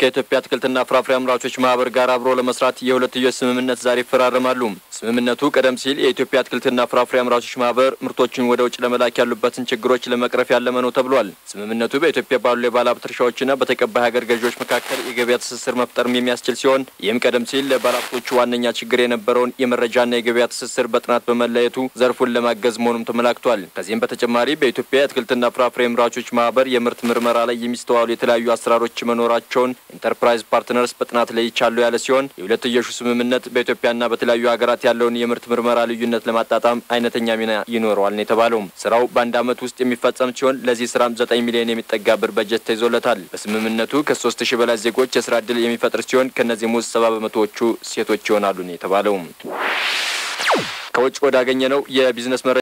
ከኢትዮጵያ አትክልትና ፍራፍሬ አምራቾች ማህበር ጋር አብሮ ለመስራት የሁለትዮሽ ስምምነት ዛሬ ይፈራረማሉ። ስምምነቱ ቀደም ሲል የኢትዮጵያ አትክልትና ፍራፍሬ አምራቾች ማህበር ምርቶችን ወደ ውጭ ለመላክ ያሉበትን ችግሮች ለመቅረፍ ያለመ ነው ተብሏል። ስምምነቱ በኢትዮጵያ ባሉ የባለሀብት እርሻዎችና በተቀባይ ሀገር ገዢዎች መካከል የገበያ ትስስር መፍጠርም የሚያስችል ሲሆን ይህም ቀደም ሲል ለባለሀብቶቹ ዋነኛ ችግር የነበረውን የመረጃና የገበያ ትስስር በጥናት በመለየቱ ዘርፉን ለማገዝ መሆኑም ተመላክቷል። ከዚህም በተጨማሪ በኢትዮጵያ የአትክልትና ፍራፍሬ አምራቾች ማህበር የምርት ምርመራ ላይ የሚስተዋሉ የተለያዩ አሰራሮች መኖራቸውን ኢንተርፕራይዝ ፓርትነርስ በጥናት ላይ ይቻሉ ያለ ሲሆን የሁለትዮሹ ስምምነት በኢትዮጵያና በተለያዩ ሀገራት ያለውን የምርት ምርመራ ልዩነት ለማጣጣም አይነተኛ ሚና ይኖረዋል ነው የተባለው። ስራው በአንድ ዓመት ውስጥ የሚፈጸም ሲሆን ለዚህ ስራም ዘጠኝ ሚሊዮን የሚጠጋ ብር በጀት ተይዞለታል። በስምምነቱ ከሶስት ሺህ በላይ ዜጎች የስራ እድል የሚፈጥር ሲሆን ከእነዚህም ውስጥ ሰባ በመቶዎቹ ሴቶች ይሆናሉ ነው የተባለው። ከውጭ ወዳገኘ ነው የቢዝነስ መረጃ